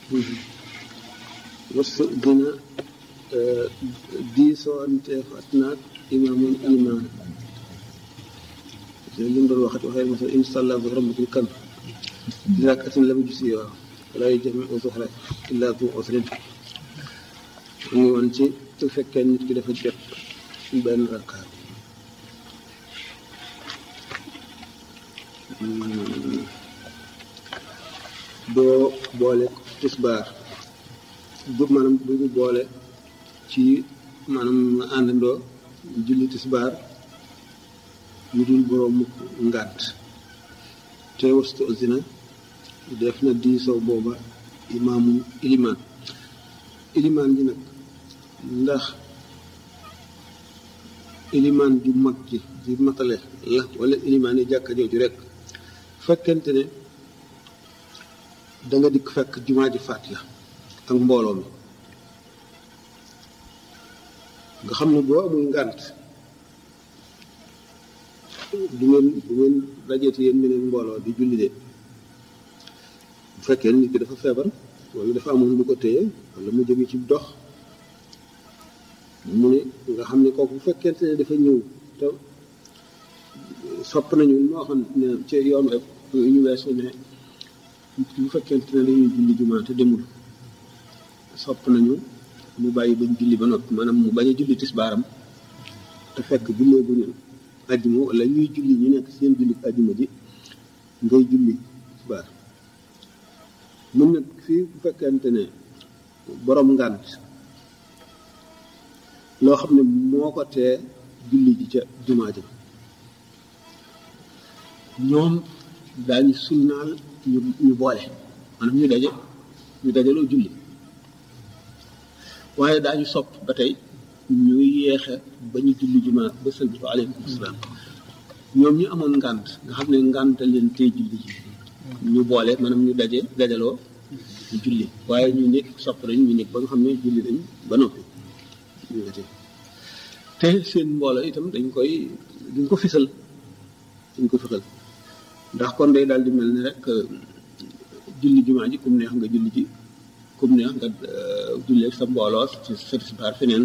wasu dina diisoonteef at naag imaamun imaam li mu doon waxati waxee mos a insalla bi rahmatil kan rakatin lam gis yi waaw wala jami zuhra illa du usrin mu ngi woon ci su fekkee nit ki dafa jot benn rakkaat doo boole tisbaar du maanaam du ñu boole ci maanaam àndandoo julli tisbaar ñu dul boroom ngànt te wastu zina def na diisoo booba imaamu ilimaan ilimaan ji nag ndax ilimaan ju mag ji di matale la wala ilimaan yi jàkka jooju rek fekkente ne da nga dikk fekk jumaa ji faat la ak mbooloo mi nga xam ne boo amul ngànt du ngeen du ngeen dajeeti yéen meneen mbooloo di julli de bu fekkee nit ki dafa feebar wala dafa amoon lu ko téye wala mu jóge ci dox mu ne nga xam ne kooku bu fekkente ne dafa ñëw te sopp nañu moo xam ne ci yoon rek ñu weesu ne bu fekkente ne dañuy julli jumaa te demul sopp nañu mu bàyyi bañ julli ba noppi maanaam mu bañ a julli tisbaaram te fekk jullee bu ñu ajjuma wala ñuy julli ñu nekk seen julli ajjuma ji ngay julli tisbaar mun nag fii bu fekkente ne borom ngànt loo xam ne moo ko tee julli ji ca jumaa ji ñoom daañu sunnaal ñu ñu boole maanaam ñu daje ñu dajaloo julli waaye daañu sopp ba tey ñu yeexe ba ñu julli jumaa ba sëlbi ko aleykum salaam ñoom ñu amoon ngànt nga xam ne ngànt leen tey julli ji ñu boole maanaam ñu daje dajaloo ñu julli waaye ñu nekk sopp nañ ñu nekk ba nga xam ne julli nañ ba noppi ñu daje te seen mbooloo itam dañ koy duñ ko fisal dañ ko fisal ndax kon day daal di mel ni rek julli jumaa ji kum neex nga julli ji kum neex nga jullee sa mbooloo ci sa tisbaar feneen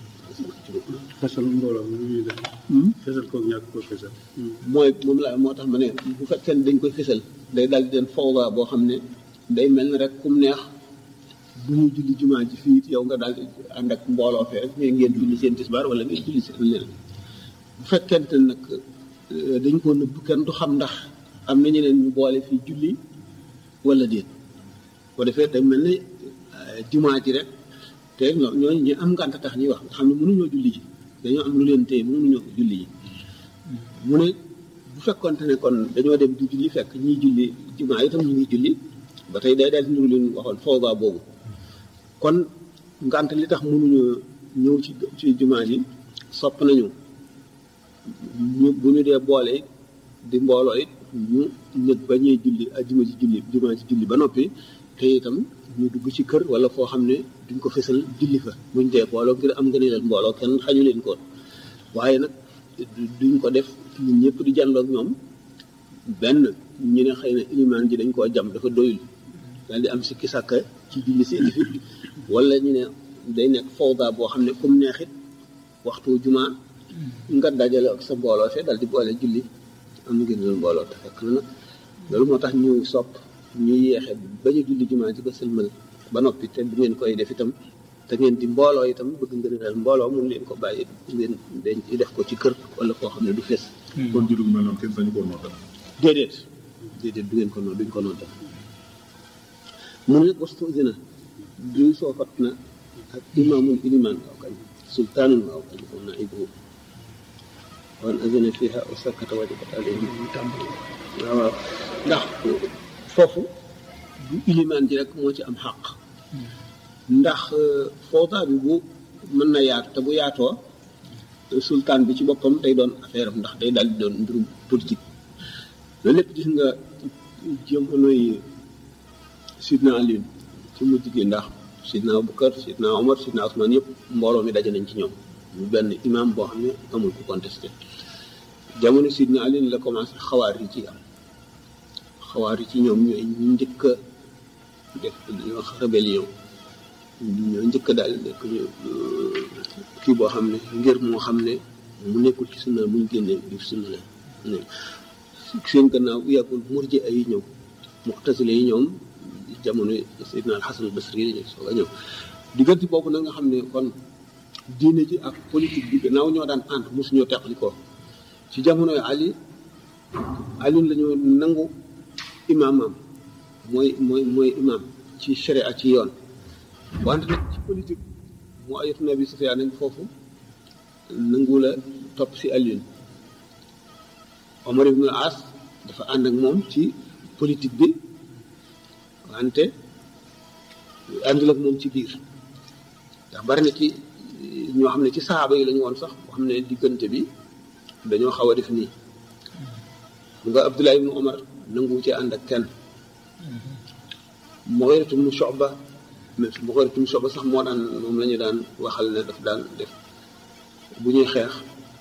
fesal mbooloo mi ñuy def fesal koog ñàkk ko fesal mooy moom la moo tax ma ne bu fekkee ne dañ koy fisal day daal di den fawda boo xam ne day mel ni rek kum neex bu ñu julli jumaa ji fii yow nga daal di ànd ak mbooloo fee rek mais ngeen julli seen tisbaar wala ngeen julli seen leneen bu fekkente nag dañ ko nëbb kenn du xam ndax am na ñeneen ñu boole fii julli wala déet boo defee day mel ni jumaa ji rek te ñoo ñooñu ñu am ngànt tax ñuy wax nga xam ne mënuñoo julli ji dañoo am lu leen téye mënuñoo julli ji mu ne bu fekkonte ne kon dañoo dem di julli fekk ñiy julli jumaa itam ñu ngi julli ba tey day daal di leen waxoon foogaa boobu kon ngànt li tax mënuñoo ñëw ci ci jumaa ji sopp nañu ñu bu ñu dee boole di mbooloo it ñu ñëg ba ñuy julli ajjuma ci julli jumaa ci julli ba noppi te itam ñu dugg ci kër wala foo xam ne duñ ko fesal julli fa buñ dee booloo ngir am nga ne leen mbooloo kenn xañu leen ko waaye nag duñ ko def ñun ñëpp di jàndoog ñoom benn ñu ne xëy na ilimaan ji dañ koo jam dafa doyul daal di am si kisàkka ci julli si fi wala ñu ne day nekk fawda boo xam ne comme neexit waxtu jumaa nga dajale ak sa mbooloo fee dal di boole julli am ngeen leen mbooloo te fekk na nag loolu moo tax ñu sopp ñu yeexe ba ñu julli jumaa ci ba sëlmal ba noppi te bu ngeen koy def itam te ngeen di mbooloo itam bëgg ngeen leen mbooloo mun leen ko bàyyi ngeen dañ def ko ci kër wala foo xam ne du fees kon julli gu mel noonu kenn sañu ko noddal déedéet déedéet du ngeen ko noonu duñ ko noonu def mu ne nag wastu dina du soofat na ak imaamul ilimaan waaw kañ sultaanun waaw kañ ko naibu wan azina fiha wa sakkata wajabat alayhim waaw waaw ndax foofu du ilimaan ji rek moo ci am xaq ndax footaa bi bu mën na yaatu te bu yaatoo sultaan bi ci boppam day doon affaire am ndax day daal di doon mbirum politique loolu lépp gis nga jamonoy sidna Aliou ci mujj gi ndax sidna Abubakar sidna Omar sidna Ousmane yëpp mbooloo mi daje nañ ci ñoom ñu benn imam boo xam ne amul ku contesté jamono sidna Aliou la commencé xawaar yi ci am xawaar yi ci ñoom ñooy ñu njëkk a def dañuy wax rébellion ñoo njëkk daal nekk ñu kii boo xam ne ngir moo xam ne mu nekkul ci sunna muñ génnee biir sunna la ne seen gannaaw bu yàggul murji ay ñëw muxtasile yi ñoom jamono Seydina al Xasan al Basri yi dañu soog a ñëw diggante boobu nag nga xam ne kon diine ji ak politique bi gannaaw ñoo daan ànd mosuñoo teqali ko ci jamonoy Ali Ali la ñu nangu imaamam mooy mooy mooy imaam ci sharia ci yoon wante nag ci politique mu ayatu nabi Sufyaan nañ foofu nangu la topp si Alioune Omar ibn al-As dafa ànd ak moom ci politique bi wante àndul ak moom ci biir ndax bari na ci ñoo xam ne ci saaba yi lañu woon sax boo xam ne diggante bi dañoo xaw a def nii xam nga Abdullah ibn Omar nangu ci ànd ak kenn Mughiratu ibn Shu'ba mais Mughiratu ibn Shu'ba sax moo daan moom la ñu daan waxal ne daf daan def bu ñuy xeex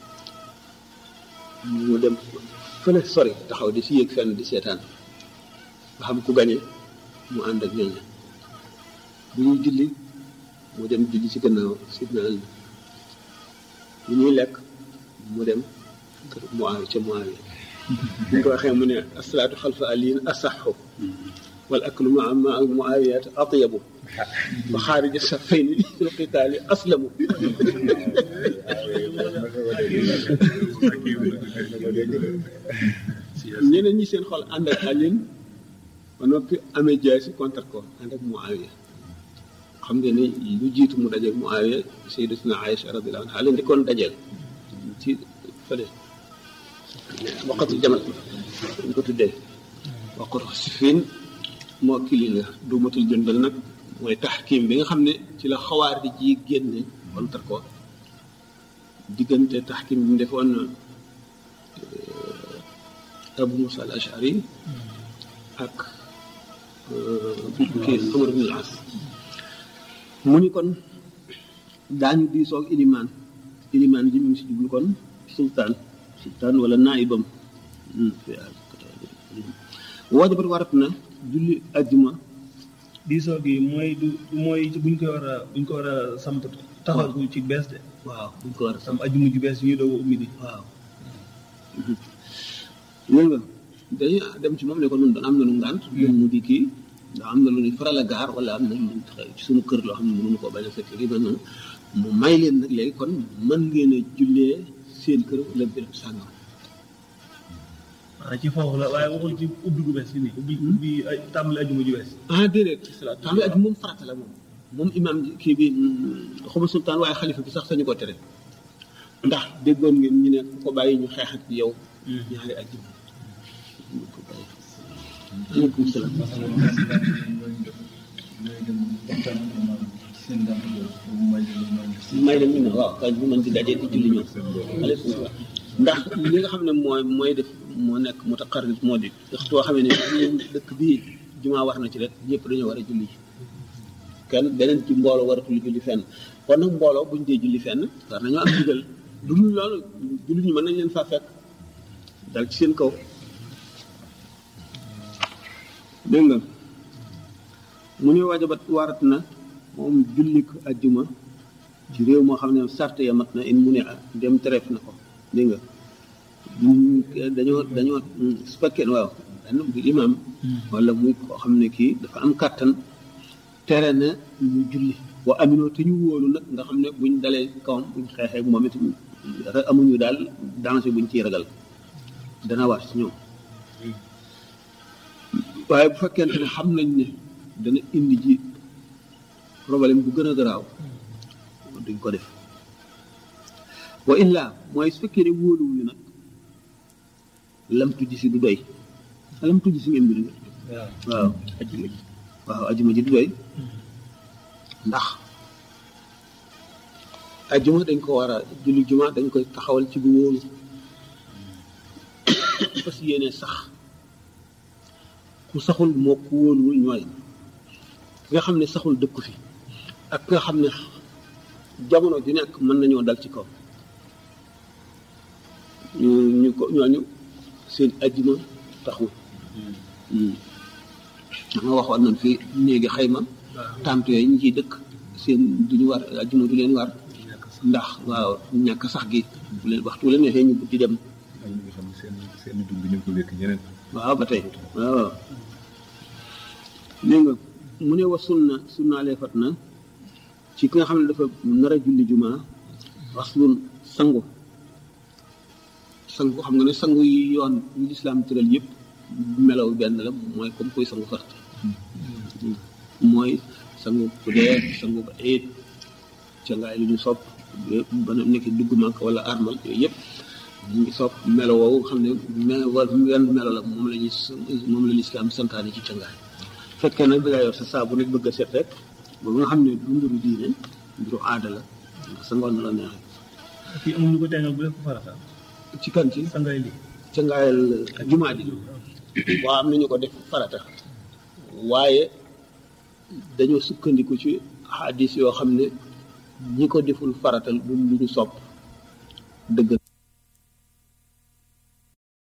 mu dem fële sori taxaw di si yéeg fenn di seetaan nga xam ku gañe mu ànd ak ñooñu bu ñuy julli mu dem julli ci gannaaw sidna Ali bu ñuy lekk mu dem kër Muawiya ca Muawiya bu ñu ko waxee mu ne asalaatu xalfa aliin asaxu wal aklu maa maa Muawiyat atyabu wa xaarija safayni fil qitaali aslamu ñeneen ñi seen xol ànd ak Alioune ba noppi amee jaasi contre ko ànd ak Muawiya xam nga ni lu jiitu mu dajeeg Muawiya sayyidatuna Aïcha radiyallahu anha leen di kon dajeel ci fële waqatu jamal dañ ko tuddee waqatu sifin moo kili la duumatul jëndal nag mooy taxkim bi nga xam ne ci la xawaar di ji génne contre ko diggante taxkim bi mu defoon Abu Musa al Ashari ak kii Amar ibn al-As mu ni kon daañu diisoog ilimaan ilimaan ji mu ngi si jublu kon sultaan sultaan wala naayibam wajabat warat na julli ajjuma diisoo gi mooy du mooy buñ ko war a buñ ko war a samp taxawal ko ci bees de waaw buñ ko war a sam ajjuma ju bees yi ñuy doog a ummi di waaw léegi nga dañuy dem ci moom ne ko nun doon am na nu ngànt moom mu di kii ndax am na lu ñuy faral a gaar wala am na lu ñuy xew ci suñu kër loo xam ne mënuñu koo bañ a fekk ri mel noonu mu may leen nag léegi kon mën ngeen a jullee seen kër wala béréb sàngam ah ci foofu la waaye waxul ci ubbi gu bees yi nii ubbi ubbi ay tàmbali ajjuma ju bees ah déedéet tàmbali aj moom farata la moom moom imaam ji kii bi xuma sultaan waaye xalifa bi sax sañu ko tere ndax déggoon ngeen ñu ne ku ko bàyyi ñu xeex ak yow ñaari ajjuma ko bàyyi aleykum salaam may dem ñu ne waaw kay bu mën di dajee di julli ñoom aleykum salaam ndax li nga xam ne mooy mooy def moo nekk mutaqarrib moo di waxtu boo xamee ne dëkk bii jumaa war na ci rek ñëpp dañoo war a julli kenn beneen ci mbooloo waratul julli fenn kon nag mbooloo buñ dee julli fenn war nañoo am digal lu dul loolu julli ñu mën nañ leen faa fekk dal ci seen kaw dégg nga mu ne wajabat warat na moom jullik ajjuma ci réew moo xam ne sart ya mat na in mu ne dem tereef na ko dégg nga dañoo dañoo su fekkee waaw benn bu imaam wala muy koo xam ne kii dafa am kàttan tere na ñu julli wa aminoo te ñu wóolu nag nga xam ne buñ dalee kawam buñ xeexee ak moom it amuñu daal danger buñ ciy ragal dana war ci ñoom waaye bu fekkente ne xam nañ ne dana indi ji problème bu gën a garaaw duñ ko def wa illa mooy su fekkee ne wóoluwuñu nag lam tujj si du doy lam tujj si ngeen mbir nga waaw ajuma ji waaw ajuma ji du doy ndax ajuma dañ ko war a julli juma dañ koy taxawal ci bu wóolu fas yéene sax ku saxul moo ku wóoluwul ñooy ki nga xam ne saxul dëkku fi ak ki nga xam ne jamono ju nekk mën nañoo dal ci kaw ñu ñu ko ñooñu seen ajjuma taxul nga waxoon nañ fi néegi xayma tànt yooyu ñu ciy dëkk seen duñu war ajjuma du leen war ndax waaw ñàkk sax gi bu leen waxtu leen neexee ñu di dem am na nga xam ne seen seen dund ñu ngi ko wékk ñeneen. waaw ba tey waaw nee nga mu ne wa sunna sunnaalee fat na ci ki nga xam ne dafa nar a julli jumaa waslun sangu sangu xam nga ne sangu yi yoon yu lislaam tëral yëpp melaw benn la mooy comme kuy sangu fart mooy sangu ku dee sangu ba eet cangaay lu ñu sopp yëpp ba nekk dugg màkk wala armal yooyu yëpp ñu ngi sopp melo woowu xam ne me wala wenn melo la moom la ñuy moom la lislaam santaane ci cangaay fekkee nag da ngaa yor sa saabu nag bëgg a set rek ba nga xam ne du mbiru diine mbiru aada la sa ngoon na la neexee fii amul ñu ko teengal bu def ko farata ci kan ci sangay li cangaayal jumaa ji waaw am nañu ko def farata waaye dañoo sukkandiku ci xadis yoo xam ne ñi ko deful faratal du lu ñu sopp dëgg